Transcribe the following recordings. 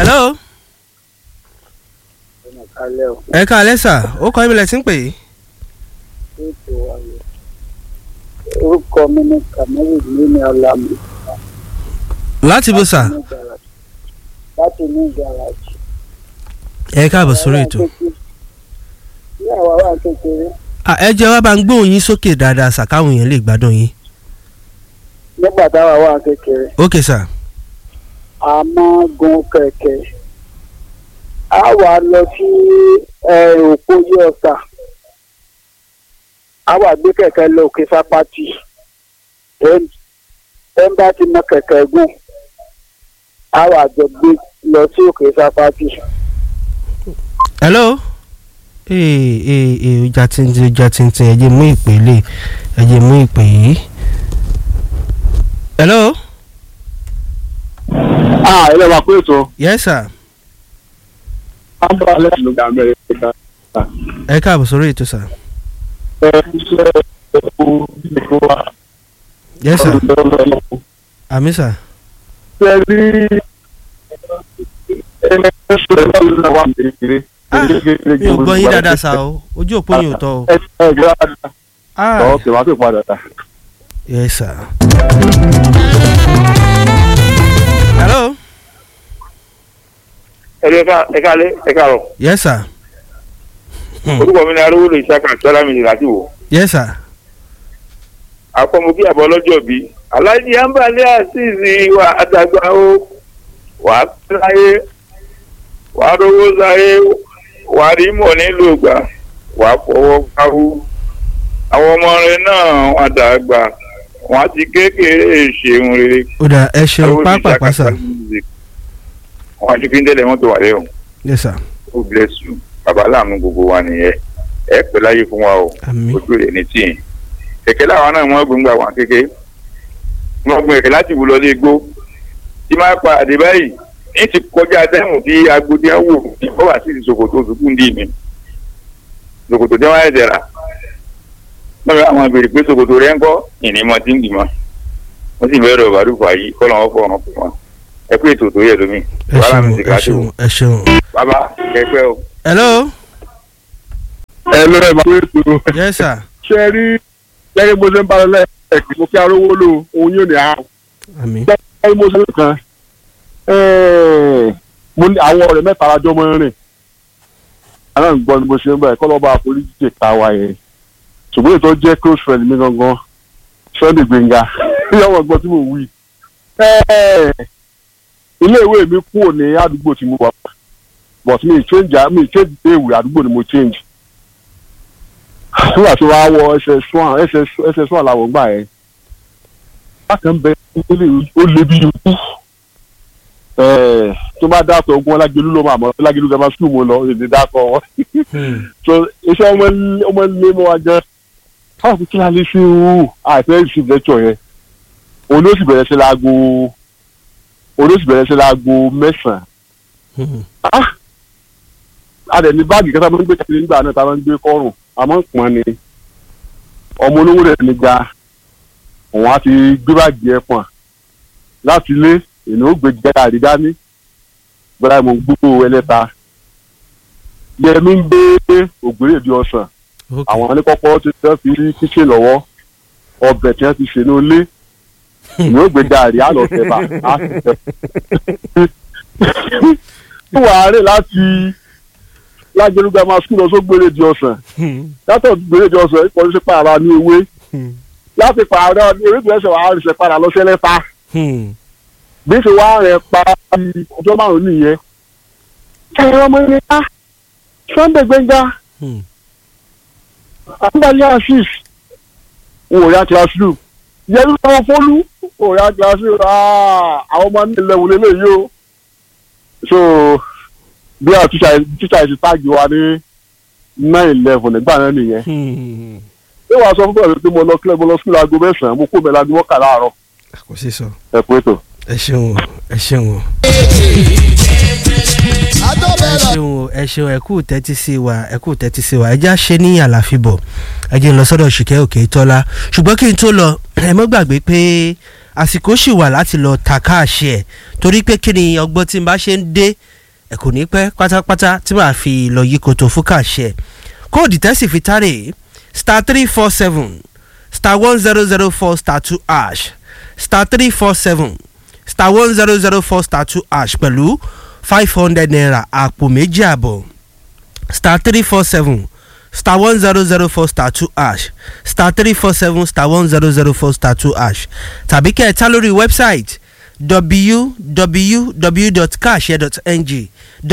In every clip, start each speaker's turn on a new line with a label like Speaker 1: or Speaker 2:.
Speaker 1: hello. ẹ káalẹ́ sà ó kọ́ ibìlẹ̀ tí ń pè é.
Speaker 2: orúkọ mi ní kàmẹ́rì nínú ọ̀làmù
Speaker 1: láti bó sà.
Speaker 2: láti ní gàràjì.
Speaker 1: ẹ káàbọ̀ sórí ètò.
Speaker 2: ní àwa wà kékeré
Speaker 1: Ah, ẹ jẹ́ wá bá ń gbóhùn yín sókè dáadáa sà káwọn èèyàn lè gbádùn yín.
Speaker 2: nígbà táwa wà kékeré
Speaker 1: ok sà.
Speaker 2: a máa gun kẹ̀kẹ́ a wà lọ sí òpó yí ọ̀sà a wà gbé kẹ̀kẹ́ lọ òkè sápátì ẹ ń bá ti mọ kẹ̀kẹ́ gùn a wà jọ gbé lọ sí òkè sápátì.
Speaker 1: hello. ee ee ee ọjà tìǹtìǹ ọjà tìǹtìǹ ẹ jẹ́ mú ìpè lè ẹ jẹ́ mú ìpè yìí. hello.
Speaker 3: ah ilé wa pé ètò
Speaker 1: yes sir.
Speaker 3: amúra lẹ́yìn ló ga amẹ́ríkà
Speaker 1: ẹ káàbọ̀ sórí ètò sà.
Speaker 3: ẹ ṣe epo ìdìbò wa
Speaker 1: yes sir.
Speaker 3: ọlọ́dọ̀
Speaker 1: àmì sà.
Speaker 3: ṣe rí ẹni tó ṣe lọ́wọ́ náà wà ní kékeré.
Speaker 1: Ah, mi ò gbọ́ yín dáadáa sà o ojú òpó yín ò tọ́ o.
Speaker 3: ẹ ẹ gbé dáadáa
Speaker 1: ah
Speaker 3: ọ̀ kì wá sí padà ta.
Speaker 1: yes sir. hello.
Speaker 4: ẹ ká ẹ ká lé ẹ ká rọ
Speaker 1: yes sir.
Speaker 4: orúkọ mi ni arúgbó lè ṣàkà sọlá mi láti wò
Speaker 1: yes sir.
Speaker 4: àpọmọ bí àbọ lọ́jọ́ bí alájí àǹbálẹ àṣìṣe wà àdàgbà ó wà á pẹ́ láyé wà á rówó sáyé wà á rí mọ̀ nílùú ìgbà wà á fọwọ́ káwó àwọn ọmọ rẹ náà wà dàgbà wọn á ti kékeré ṣeun rere.
Speaker 1: ó dà ẹ ṣeun
Speaker 4: Arúgbó lè
Speaker 1: pápá
Speaker 4: ṣàkà
Speaker 1: pàṣà.
Speaker 4: sọlá music. wọn àti fi ń tẹ́lẹ̀ mọ́tò wà lẹ́yìn
Speaker 1: yes sir.
Speaker 4: ó bless you bàbá láàánú gbogbo wa nìyẹn ẹ pẹ́ láyé fún wa o
Speaker 1: àmì.
Speaker 4: ojú rẹ̀ ní tíì kẹ̀kẹ́ láwọn náà wọ́n gbóngbà wọn kéke wọ́n gbọ́n kẹ̀kẹ́ láti wù lọ lé gbó tí máa pa àdé báyìí ní ti kọjá dẹ́hùn tí agbódé ń wò ní bọ́wà sí ti ṣòkòtò òṣùkú ń dì mí ṣòkòtò tí wọ́n ẹ̀dẹ̀ rà lọ́wọ́ àwọn ìbèrè pé ṣòkòtò rẹ̀ ń kọ́ ìnímọ̀ tí ń dì mọ́ wọ́n sì bẹ̀rẹ̀ ọ̀bàdùfà yìí kọ́ lọ́wọ́ fọ́ ọ̀nà fún wọn ẹ pé ètò tó yẹ lómi
Speaker 1: ẹ
Speaker 4: wàhálà
Speaker 1: ṣeun
Speaker 4: mi ti
Speaker 1: ẹ
Speaker 4: ká tó
Speaker 1: ṣeun ẹ ṣeun.
Speaker 4: bàbá kẹpẹ́ o.
Speaker 1: hello.
Speaker 3: ẹ ló ẹ máa pé ètò
Speaker 1: yes sir.
Speaker 3: ṣe rí gẹ́gẹ́ bó ṣe ń bá lọ lẹ́ẹ̀kì mo kí arówó lò òun yóò ní àrùn.
Speaker 1: àmì.
Speaker 3: gẹ́gẹ́ bó ṣe ń kan mo ní àwọn ọ̀rẹ́ mẹ́ta alájọ́ mọ́ rìn àwọn ìgbọ́n ni mo ṣe ń bẹ̀rẹ̀ kọ́ lọ́ba àforíjì ká wa yẹn ṣùgbọ́n ètò jẹ́ close friend mi gangan Sunday Gbénga yọ̀wọ̀ gbọ́ tí mo wí. ilé ìwé mi kúrò ní àdúgbò tí mo wà but mi ì change mi ì change ilé ìwé àdúgbò ni mo change nígbà tí wàá wọ ss one ss one làwọn gbà yẹn bákan bẹ ilé ó lé bí ikú tó bá dáàtọ̀ ogun ọlágẹlú ló máa mọ̀ ọlágẹlú gẹ́gẹ́ máa sùn mo lọ èdè dáàtọ̀ wọn so iṣẹ́ ọmọ ilé mọ́ wa gan káwọn kò kí la lè ṣe o àìfẹ́ ìṣìn lẹ́tọ̀ yẹn òun ló sì bẹ̀rẹ̀ sí láago òun ló sì bẹ̀rẹ̀ sí láago mẹ́sàn-án a dẹ̀ ní báàgì kẹta máa ń gbé kiri nígbà náà tá a máa ń gbé kọ́rùn àmọ́ pọ́n ni ọmọ olówó rẹ̀ nígbà òun á ti gbé báàgì ẹ̀ pọ̀n láti ilé èmi ó gbé jẹ́ka àrídání bẹ́ẹ̀ mo ń gbogbo ẹlẹ́ta yẹmi ń gbé ògbérè di ọ̀sán àwọn oníkọ́kọ́ ti fẹ́ fi sí kíṣe lọ́wọ́ ọbẹ̀ tí wọ́n ti ṣe ní ilé èmi ó gbé gàrí àlọ́ tẹ̀bà á sì tẹ̀. wàá rè láti lájẹlúgba máa sùn lọ só gbére di ọ̀sán látọ̀ gbére di ọ̀sán ìkọ́ ṣe pààrà ní ewé láti pààrà ní ewé ìgbésẹ̀ wàá rìṣẹ̀ padà lọ sẹ́lẹ̀ta bí ṣe wá rẹ̀ pa ọjọ́ márùn-ún nìyẹn ẹ̀rọ ọmọ ilé ká Sunday Gbénga àgbàlẹ̀ asis òòyà classroom yẹlú lọ́wọ́ fọ́lú òòyà classroom àwọn ọmọ ní ilẹ̀ wọlé lẹ́yìn o so bí a tíṣà tíṣà ti táàgì wa ní nine eleven nígbà náà nìyẹn ṣé wàá sọ fún bẹ́ẹ̀ pé mo lọ kílẹ̀ mo lọ sílẹ̀ aago mẹ́sàn-án mo kó mẹ́la aago mọ́kànlá àárọ̀
Speaker 1: kò sí sọ.
Speaker 3: ẹ kú ètò.
Speaker 1: ẹ ṣeun o ẹ ṣeun o. ẹ ṣeun o, ẹ ṣeun ẹ kú tẹ́tí sí wa ẹ kú tẹ́tí sí wa ẹ já ṣe ní àlàfíbọ̀ ẹ jẹ́ n lọ sọ́dọ̀ ṣìkẹ́ òkè tọ́lá ṣùgbọ́n kí n tó lọ ẹ mọ́ gbàgbé pé àsìkò ṣì wà láti lọ ta káàṣì ẹ̀ torí pé kí ni ọgbọ́n tí n bá ṣe ń dé ẹ kò ní pẹ́ pátápátá tí màá fi lọ yí koto fún káàṣì ẹ̀ kóòdù tẹ́sì fi tárè star three four seven star one zero zero four star two ash star three four seven star one zero zero four star two ash pẹ̀lú five hundred naira àpò méjì àbọ̀ star three four seven star one zero zero four star two ash star three four seven star one zero zero four star two ash tàbí kẹ́ ẹ̀ ta lórí wẹ́bsáìtì www.carshare.ng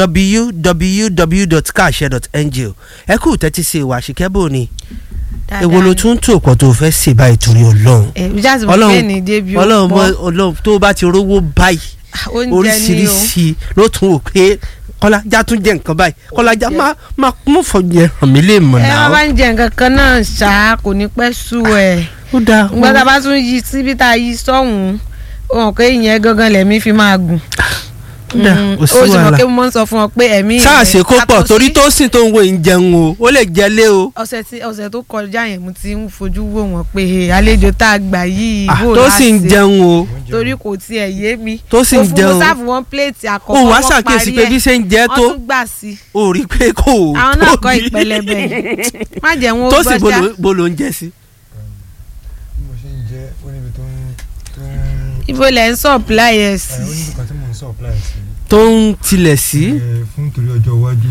Speaker 1: www.carshare.ng ẹ kú tẹ́tí sí ìwà àṣìkẹ́bò ni èwo ló tún tó pọ̀ tó fẹ́ ṣe báyìí torí ọlọ́run
Speaker 5: ọlọ́run
Speaker 1: ọlọ́run mọ ọlọ́run tó bá ti rówó báyìí oríṣiríṣi ló tún wò pé kọ́lájà tún jẹ nǹkan báyìí kọ́lájà má má mú fọyín hàn mí lè mọ̀
Speaker 5: ẹ
Speaker 1: náà.
Speaker 5: má bá ń jẹ nǹkan kan náà ṣá kò ní pẹ́ sú ẹ̀
Speaker 1: ó dáa
Speaker 5: nígbà tá a bá tún yí síbi tá a yí sọ́hùn-ún ó hàn pé ìyẹn gangan lẹ̀mí fi máa gùn.
Speaker 1: ó dáa
Speaker 5: Mm,
Speaker 1: ó sí
Speaker 5: ó sì mọ̀
Speaker 1: wàhálà
Speaker 5: pé mo máa ń sọ fún ọ pé ẹ̀mí
Speaker 1: sáà
Speaker 5: rẹ̀
Speaker 1: ṣe kó pọ̀
Speaker 5: yàtọ̀
Speaker 1: torí
Speaker 5: sí-
Speaker 1: tó sìn tó ń wo ìjẹun o ó lè jẹlé o
Speaker 5: ọ̀sẹ̀ tí ọ̀sẹ̀ tó kọjá yẹn mo ti ń fojú wò wọ́n pé "Hey, àlejò tá a gbà yìí
Speaker 1: Ah,
Speaker 5: bò
Speaker 1: tó sì ń
Speaker 5: láti
Speaker 1: jẹun o
Speaker 5: torí kò tiẹ̀ yé mi
Speaker 1: tó sì ń
Speaker 5: mo fún
Speaker 1: jẹun
Speaker 5: mo sáàfù wọn pléètì
Speaker 1: o
Speaker 5: àkọ́kọ́
Speaker 1: wá
Speaker 5: wọ́n
Speaker 1: ṣàkíyèsí
Speaker 5: parí
Speaker 1: pé
Speaker 5: ẹ̀.
Speaker 1: bí ṣe ń jẹ
Speaker 5: wọ́n
Speaker 1: tó
Speaker 5: tún gbà sí i
Speaker 1: o rí i pé kò
Speaker 5: àwọn náà kọ́
Speaker 1: tóbi.
Speaker 5: ìpẹlẹbẹ yìí má jẹ́ wọn ó
Speaker 1: tó sì
Speaker 5: gbọ́ ṣá
Speaker 1: bolo- bolo ń jẹ sí.
Speaker 6: bí mo ṣe ń jẹ́ ó níbi tó ń tó ń
Speaker 5: ibo lẹ̀ ń supply ẹ̀
Speaker 6: ẹ̀
Speaker 5: sí
Speaker 6: ó níbi kan tí mò ń supply sí
Speaker 1: tó ń tilẹ̀ sí.
Speaker 6: ẹ̀ fún torí ọjọ́ iwájú.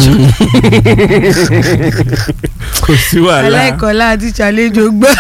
Speaker 1: kò sí wàhálà.
Speaker 5: aláìkọ́lá àti ṣàlejò gbọ́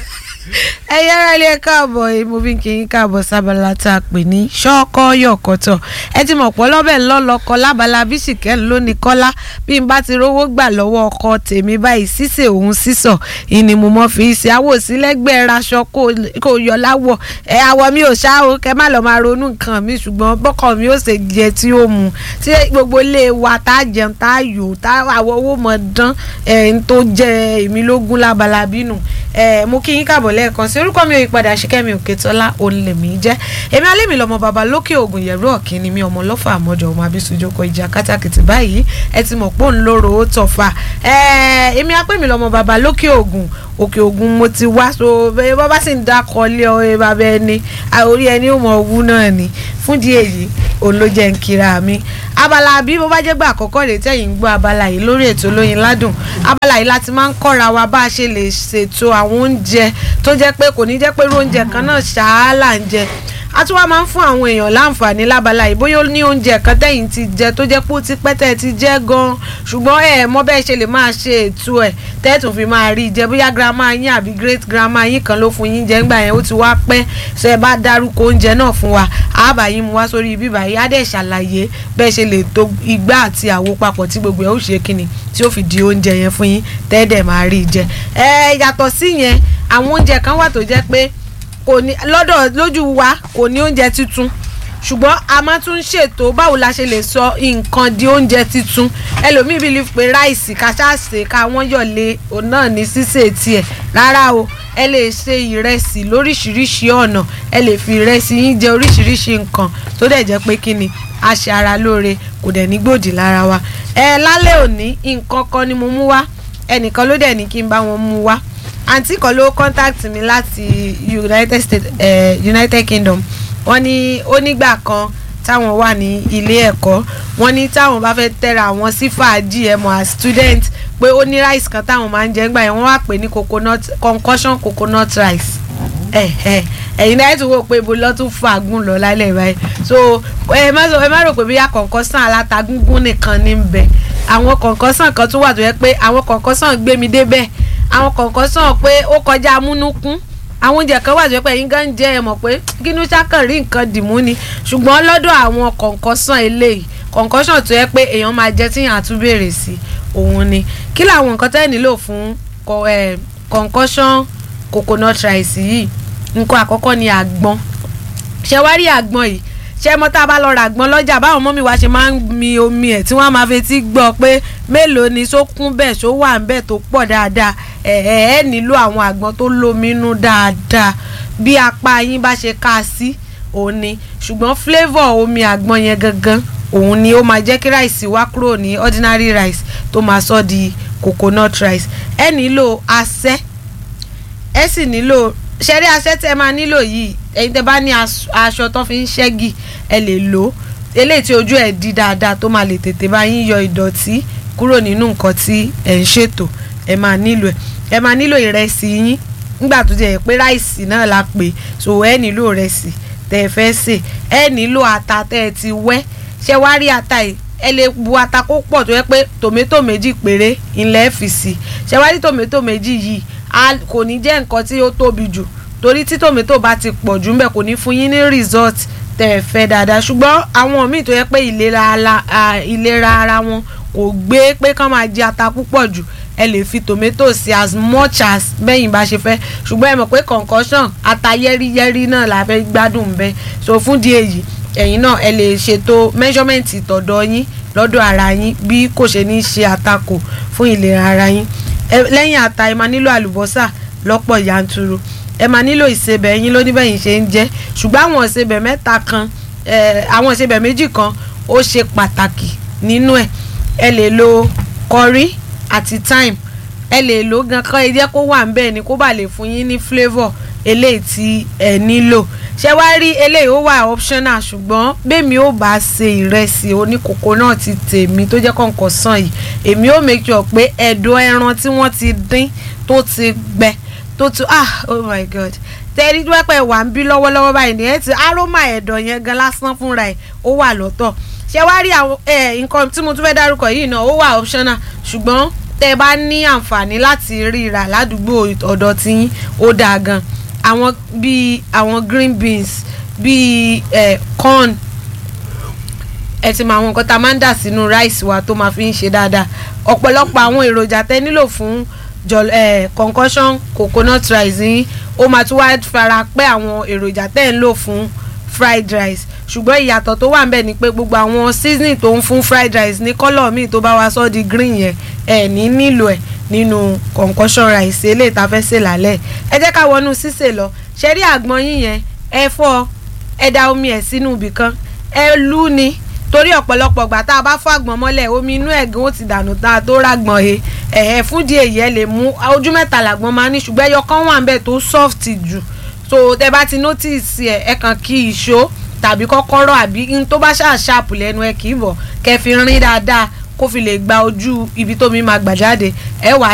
Speaker 5: ẹ yára ilé káàbọ̀ yìí mo fi ń kí yín káàbọ̀ sábàlá tá a pè ní ṣọ́kọ́ yọ̀kọ̀tọ̀ ẹ ti mọ̀ pọ̀ lọ́bẹ̀ ńlọ́lọ́kọ lábala bíṣìkẹ́ lónìí kọ́lá bí n bá ti rówó gbà lọ́wọ́ ọkọ tèmi báyìí sísè òun sísọ ìní mo mọ̀ fi ṣe àwọ̀ sílẹ̀gbẹ́ raṣọ kó yọ láwọ̀ ẹ àwọ̀ mi ò ṣá o kẹ má lọ máa ronú nǹkan mi ṣùgbọ́n bọ́kọ̀ mi ò ṣe jẹ tí ó mu tí gbogbo ilé wa tá a jẹun tá a yò tá àwọ̀ owó mọ̀ dán ẹ̀ ń tó jẹ èmi lógún lábala bínú ẹ̀ mo kí yín káàbọ̀ lẹ́ẹ̀kan sí orúkọ mi ò yípadà ṣìkẹ́mi òkètọ́lá olèmí jẹ́ èmi alẹ́mi lọ́mọ bàbá lókè ògùn yẹ̀rú ọ̀kìn ni mi ọmọ lọ́fà àmọ́jọ ọmọ abisujoko ìjà kátàkìtì báyìí ẹ ti mọ̀ pé òun lóró ó tọ̀fà ẹ̀ èmi apẹ́mi lọ́mọ bàbá lókè ògùn òkè ògùn mo ti wá so bẹ́ẹ̀ bá bá sì ń dákọ̀ lé ọ ẹ bàbá ẹni orí ẹni ò mọ̀ owú náà ni fún di èyí òun ló jẹ́ ń kira mi abala bí bó bá jẹ́ gbà àkọ́kọ́ rèé tẹ̀yìn ń gbọ́ abala yìí lórí ètò olóyin ládùn abala yìí láti máa ń kọ́ra wa bá a ṣe lè ṣètò àwọn oúnjẹ tó jẹ́ pé kò ní jẹ́ pé irú oúnjẹ kan náà ṣáá là ń jẹ a tún wá máa ń fún àwọn èèyàn láǹfààní lábala yìí bóyá ó ní oúnjẹ kan tẹ̀yìn ti jẹ tó jẹ́ pé ó ti pẹ́ tẹ́ ti jẹ́ gan-an ṣùgbọ́n ẹ mọ̀ bẹ́ẹ̀ ṣe lè máa ṣe ètò ẹ̀ tẹ́ẹ̀tù fi máa rí jẹ bóyá grandma yín àbí great grandma yín kan ló fún yín jẹ ńgbà yẹn ó ti wá pẹ́ ṣe ẹ bá dárúkọ oúnjẹ náà fún wa àbá yín mu wá sórí ibi báyìí á dẹ̀ ṣàlàyé bẹ́ẹ̀ ṣe lè to igbá àti àwo papọ̀ tí gbogbo ẹ̀ ó ṣe kíni tí ó fi di oúnjẹ yẹn fún yín tẹ́ẹ̀dẹ̀ máa rí jẹ ẹ yàtọ̀ sí yẹn àwọn oúnjẹ kan wà tó jẹ́ pé kò ní lọ́dọ̀ lójú wa kò ní oúnjẹ tuntun ṣùgbọ́n a máa tún ṣètò báwo la ṣe lè sọ nǹkan di oúnjẹ tuntun ẹlòmíì bí lè pe ráìsì ká ṣáàṣe ká wọ́n yọ̀lé òun náà ní sísè tiẹ̀ rárá o ẹ lè ṣe ìrẹsì lóríṣiríṣi ọ̀nà ẹ lè fi ìrẹsì yín jẹ oríṣiríṣi nǹkan tó dẹ̀ jẹ́ pé kí ni a ṣe ara lóore kò dẹ̀ ní gbòdì lára wa ẹ lálẹ́ òní nǹkan kan ni mo mú wá ẹnìkan ló dẹ̀ ní kí n bá wọn mú wá àǹtí kan ló contact mi láti United States eh, United Kingdom wọ́n ní ó nígbà kan táwọn wà ní ilé ẹ̀kọ́ wọ́n ní táwọn bá fẹ́ tẹ́ra àwọn sí fàájì ẹ̀ mọ̀ as student pé ó ní rice kan táwọn máa ń jẹ nígbà yẹn wọ́n wá pè ní coconut concussion coconut rice ẹ̀yin náà tún wò pé ibo lọ́ tún fàágùn lọ lálẹ́ báyìí so ẹ má sọ ẹ má rò pé bíyà concussion alátagúngún nìkan ní bẹ àwọn concussion kan tún wà tó yẹ pé àwọn concussion gbé mi débẹ̀ àwọn concussion pé ó kọjá amúnúkún àwọn oúnjẹ kan wà tó yẹ pé ẹ̀yin gan jẹ́ ẹ mọ̀ pé kínú ṣàkàn rí nǹkan dìmú ni ṣùgbọ́n lọ́dọ̀ àwọn concussion eléyìí concussion tó yẹ pé èèyàn máa jẹ tíyàn àtúbèrè sí òun ni kí làwọn nǹkan tẹ́ nílò fún concussion coconut rice yìí nǹkan àkọ́kọ́ ni àgbọn ṣé wá rí àgbọn yìí ṣé mo tá a bá lọ ra àgbọn lọ́jà báwọn mọ́mí wa ṣe máa ń mi omi ẹ̀ tí wọ́n máa fetí gbọ́ pé mélòó ni só kún bẹ́ẹ̀ só wà ń bẹ́ẹ̀ tó pọ̀ dáadáa ẹ̀ ẹ̀ ẹ̀ nílò àwọn àgbọn tó lóminú dáadáa bí apá yín bá ṣe ká sí òun ni ṣùgbọ́n flavour omi àgbọn yẹn gangan òun ni ó máa jẹ́ kí ráìsì wá kúrò ní ordinary rice tó máa sọ di coconut rice ẹ nílò asẹ́ ẹ sì nílò ṣẹ́rí asẹ́ tẹ́ máa nílò yìí ẹ̀yin tẹ́ bá ní as- aṣọ tó fi ń ṣẹ́gi ẹ lè lò ó eléyìí tí ojú ẹ̀ di dáadáa tó máa lè tètè bá yín yọ ìdọ̀tí kúrò nínú nǹkan tí ẹ̀ ń ṣètò ẹ máa nílò ẹ̀ ẹ máa nílò ìrẹsì yín nígbà tó jẹ́ pé ráìsì náà la pè so ẹ nílò ìrẹsì tẹ́ ẹ fẹ́ sè ẹ nílò ata tẹ́ ẹ ti wẹ́ ṣé wá rí ata yìí ẹ lè bu ata kó pọ̀ tó yẹ pé tòmẹ́tò méjì péré ilẹ̀ fi sí ṣé wá rí tòmẹ́tò méjì yìí a kò ní jẹ́ nǹkan tí ó tóbi jù torí tí tòmẹ́tò bá ti pọ̀ jù ńbẹ̀ kò ní fún yín ní result tẹ́ ẹ fẹ́ dáadáa ṣùgbọ́n àwọn míì tó yẹ pé ìlera ala- a- ìlera ara wọn kò gbé pé kán máa jẹ ata púpọ̀ jù ẹ lè fi tomato sí as much as bẹ́yìn bá ṣe fẹ́ ṣùgbọ́n ẹ mọ̀ pé concussion ata yẹ́rìyẹ́rì náà la fẹ́ gbádùn bẹ́ẹ̀ so fún di èyí ẹ̀yin náà ẹ lè ṣètò measurement ìtọ̀dọ̀ yín lọ́dọ̀ ara yín bí kò ṣe ní ṣe àtakò fún ìlera ara yín Ẹ- lẹ́yìn ata ẹ máa nílò àlùbọ́sà lọ́pọ̀ yanturu ẹ máa nílò ìsebẹ̀ yín lóníbẹ̀yìn ṣe ń jẹ́ ṣùgbọ́n àwọn ìsebẹ̀ mẹ́ta kan ẹ, àwọn ìsebẹ̀ méjì kan ó ṣe pàtàkì nínú ẹ̀ ẹ lè lo curry àti thyme ẹ lè lò ó gan kán ẹ jẹ́ kó wà ń bẹ́ẹ̀ ni kó bá lè fún yín ní flavour eléyìí tí ẹ nílò ṣé wá rí eléyìí ó wà optional ṣùgbọ́n bẹ́ẹ̀mi ó bá ṣe ìrẹsì oníkókó náà ti tèmi tó jẹ́ kọ̀ǹkọ̀ sàn yìí èmi ó make sure pé ẹ̀dọ̀ ẹran tí wọ́n ti dín tó ti gbẹ tó ti ah oh my god tẹ́rí pẹ́pẹ́ wà ń bí lọ́wọ́lọ́wọ́ báyìí ní ẹ̀ tí aroma ẹ̀dọ̀ yẹn gan lásán fúnra ẹ̀ ó wà lọ́tọ̀ ṣé wá rí àwọn ẹ̀ nǹkan tí mo tún fẹ́ dárúkọ yìí náà ó wà optional ṣùgbọ́n tẹ́ ẹ bá ní àǹfààní láti rí ra ládùúgbò ọ̀dọ̀ tí ó dáa gan àwọn bíi àwọn green beans bíi eh, corn ẹ ti mọ àwọn nǹkan tá a máa ń dà sínú ráìsì wa tó máa fi ń ṣe dáadáa ọ̀pọ̀lọpọ̀ àwọn èròjà tẹ́ nílò fún jọl eh, concussion coconut rice yín ó máa tún wá fara pẹ́ àwọn èròjà tẹ́ ń lò fún fried rice ṣùgbọ́n ìyàtọ̀ tó wà ń bẹ̀ ni pé gbogbo àwọn seasoning tó ń fún fried rice ní kọ́lọ̀ míì tó bá wá sọ́ di green yẹn ẹ̀ ní nílò ẹ̀ nínú concussion rice eléyìí tá a fẹ́ sè lálẹ́ ẹ jẹ́ ká wọnú sísè lọ ṣe rí àgbọn yín yẹn ẹ fọ́ ẹ da omi ẹ̀ sínú ibì kan ẹ lú ni torí ọ̀pọ̀lọpọ̀ gbà tá a bá fọ́ àgbọn mọ́lẹ̀ omi inú ẹ̀gán ó ti dànù tá a tó rágbọ̀n he ẹ̀ẹ́ fún di èyí ẹ lè mú ojú mẹ́ta làgbọn máa ní ṣùgbọ́n ẹyọ kan wà ń bẹ̀ tó soft jù so tẹ bá ti notice ẹ ẹ kàn kí ìṣó tàbí kọ́kọ́rọ́ àbí n tó bá ṣáà ṣàpù lẹ́nu ẹ kì í bọ̀ kẹ́ fi rin dáadáa kó fi lè gba ojú ibi tómi máa gbà jáde ẹ wà